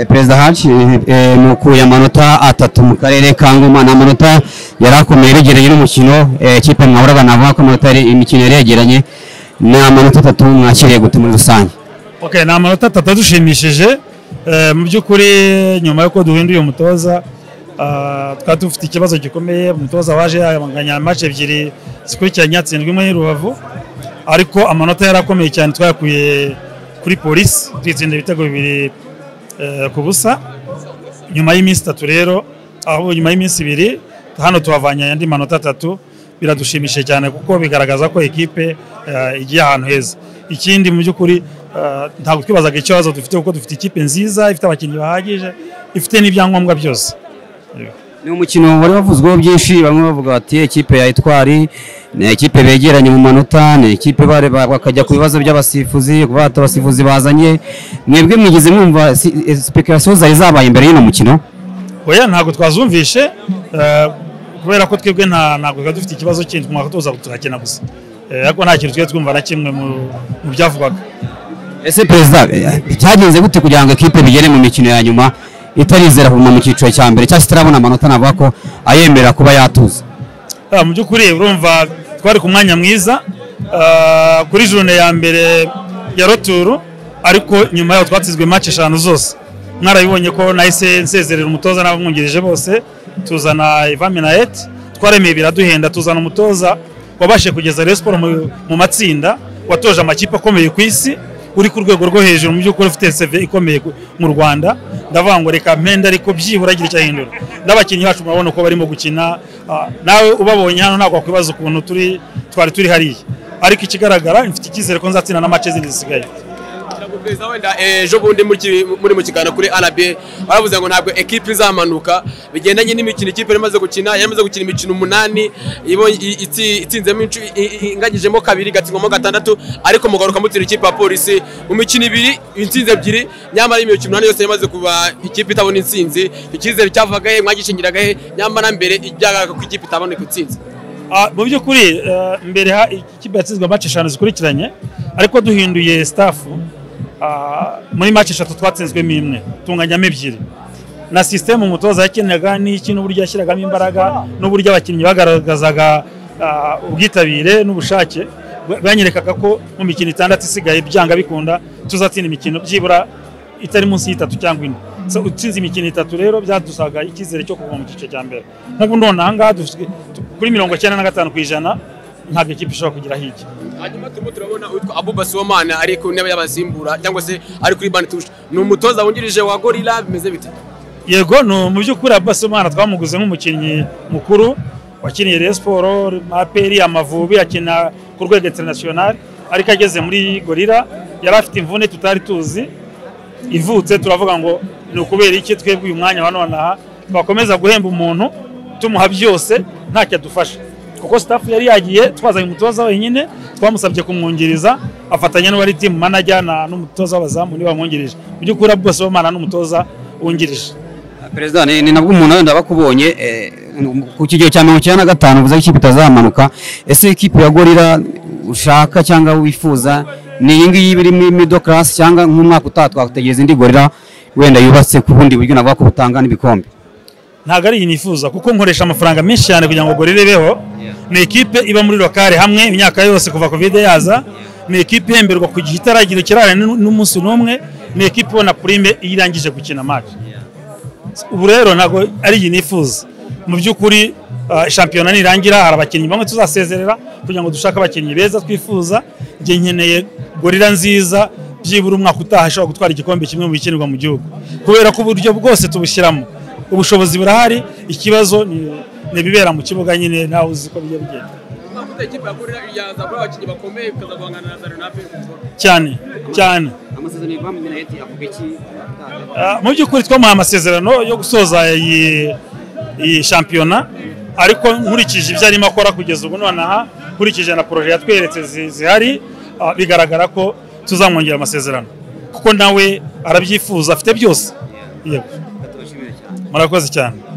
perezida haci mukuye amanota atatu mu karere ka ngoma ni amanota yari akomeye yegeranye n'umukino kipe mwahuraga navuga ko amanota imikino yari yegeranye ni amanota atatu mwakiriye gute muri rusange Okay, ni amanota atatu adushimishije Eh, mu by'ukuri nyuma y'uko duhinduye umutoza ah, twari dufite ikibazo gikomeye umutoza waje yanganya match ebyiri zikurikiranye atsindwa imwe y'i rubavu ariko amanota yari akomeye cyane twayakuye kuri polisi twitsinda ibitego bibiri eh, ku busa nyuma y'iminsi itatu rero aho nyuma y'iminsi ibiri hano tuhavanye andi manota atatu biradushimishije cyane kuko bigaragaza ko ekipe eh, igiye ahantu heza ikindi mu by'ukuri eh, ntabwo twibazaga ikibazo dufite kuko dufite ikipe nziza ifite abakinnyi bahagije ifite n'ibyangombwa byose ni umukino wari wavuzweho byinshi bamwe bavuga bati ekipe ya etwari ni ekipe begeranye mu manota ni ekipe bare- ba- bakajya ku bibazo by'abasifuzi kuba bata abasifuzi bazanye mwebwe mwigeze mwumva sipekarasiyo zari zabaye imbere y'uno mukino oya ntabwo twazumvishe eh, kubera ko twebwe nta- ntabwo twari dufite ikibazo kindi twumva tuza turakina gusa Eh, ariko nta kintu twari twumva na kimwe mu mu byavugwaga ese perezida eh, cyagenze gute kugira ngo ekipe bigere mu mikino ya nyuma itarizera kuguma mu cyiciro cya mbere cyangwa se itarabona amanota navuga ko ayemerera kuba yatuza Ah, mu by'ukuri urumva twari ku mwanya mwiza ah, kuri jone ya mbere ya roturu ariko nyuma yaho twatsizwe match eshanu zose mwarabibonye ko nahise nsezerera umutoza n'abamwungirije bose tuzana ivami na eti twaremeye biraduhenda tuzana umutoza wabashe kugeza Rayon Sport mu- mu matsinda watoje amakipe akomeye ku isi uri ku rwego rwo hejuru mu by'ukuri ufite seve ikomeye ku- mu rwanda ndavuga ngo reka mpenda ariko byibura agira icyahindura n'abakinnyi bacu murabona uko barimo gukina ah, nawe ubabonye hano ntabwo wakwibaza ukuntu turi twari turi hariya ariko ikigaragara mfite icyizere ko nzatsinda na mace zindi zisigaye Ntabwo perezida wenda eh, ejo bundi muri ki- muri mu kiganiro kuri RBA baravuze ngo ntabwo ekipe izamanuka bigendanye n'imikino ikipe yari imaze gukina yari imaze gukina imikino umunani ibonye- i- itsi- itsinzemo incu- i- i- inganyijemo kabiri igatsindwamo gatandatu ariko mugaruka mutsinda ikipe ya polisi mu mikino ibiri intsinzi ebyiri nyamara imikino umunani yose yamaze kuba ikipe itabona intsinzi icyizere cyavaga he mwagishingiraga he nyamara mbere ibyagaruka ko ikipe itaboneka intsinzi Ah, mu by'ukuri eh, mbere ha- ikipe yatsinzwe match eshanu zikurikiranye ariko duhinduye stafu ah, muri match eshatu twatsinzwemo imwe tunganyamo ebyiri na sisiteme umutoza yakenaga n'iki n'uburyo yashyiragamo imbaraga n'uburyo abakinnyi bagaragazaga ah, ubwitabire n'ubushake bwa- bwanyerekaga ko mu mikino itandatu isigaye byanga bikunda tuzatsinda imikino byibura itari munsi y'itatu cyangwa ine So, utsinze imikino itatu rero byadusaga icyizere cyo kuva mu gice cya mbere nk'ubu none ahangaha dufite- tu- kuri mirongo icyenda na gatanu ku ijana ntabwo ikipe ishobora kugera hirya hanyuma turimo turabona uwitwa abuba somana ari ku ntebe y'abasimbura cyangwa se ari kuri banituje ni umutoza wungirije wa gorira bimeze bite yego ni mu by'ukuri Abbas Umwana twamuguze nk'umukinnyi mukuru wakiniye Rayon Sport, APR, Amavubi akina ku rwego international ariko ageze muri Gorira yari afite imvune tutari tuzi ivutse turavuga ngo ni ukubera iki twebwe uyu mwanya wa none aha twakomeza guhemba umuntu tumuha byose ntacyo adufasha kuko staff yari yagiye twazanye umutoza wenyine twamusabye kumwungiriza afatanya n'uwari team manager na n'umutoza w'abazamu niwe wamwungirije mu by'ukuri Abbas Omar ni umutoza wungirije perezida ni ni nabwo umuntu wenda bakubonye eh, ku kigero cya mirongo icyenda na gatanu uvuze ko ikipe itazamanuka ese ikipe ya gorira ushaka cyangwa wifuza ni iyi ngiyi iba iri muri middle class cyangwa nk'umwaka utaha twategereza indi gorira wenda yubatse ku bundi buryo navuga ko butanga n'ibikombe ntabwo ari iyi nifuza kuko nkoresha amafaranga menshi cyane kugira ngo gorire ibeho ni ikipe iba muri lokale hamwe imyaka yose kuva kovide yaza ni ikipe ihemberwa ku gihe itaragira ikirara n'u- n'umunsi n'umwe ni ikipe ibona purime iyo irangije gukina match ubu rero ntabwo ari iyi nifuza mu by'ukuri ah, shampiyona nirangira hari abakinnyi bamwe tuzasezerera kugira ngo dushake abakinnyi beza twifuza njye nkeneye gorira nziza byibura umwaka utaha ashobora gutwara igikombe kimwe mu bikinirwa mu gihugu kubera ko uburyo bwose tubushyiramo ubushobozi burahari ikibazo ni ni ibibera mu kibuga nyine ntawe uzi uko bijya bigenda amavuta ikipe ya gorira yazabura abakinnyi bakomeye bikaza guhangana na zarenape cyane cyane Ah, mu by'ukuri twamuhaye amasezerano yo gusoza iyi iyi shampiyona ariko nkurikije ibyo arimo akora kugeza ubu nonaha nkurikije na poroje yatweretse zi- zihari ah, bigaragara ko tuzamwongera amasezerano kuko nawe arabyifuza afite byose yego murakoze cyane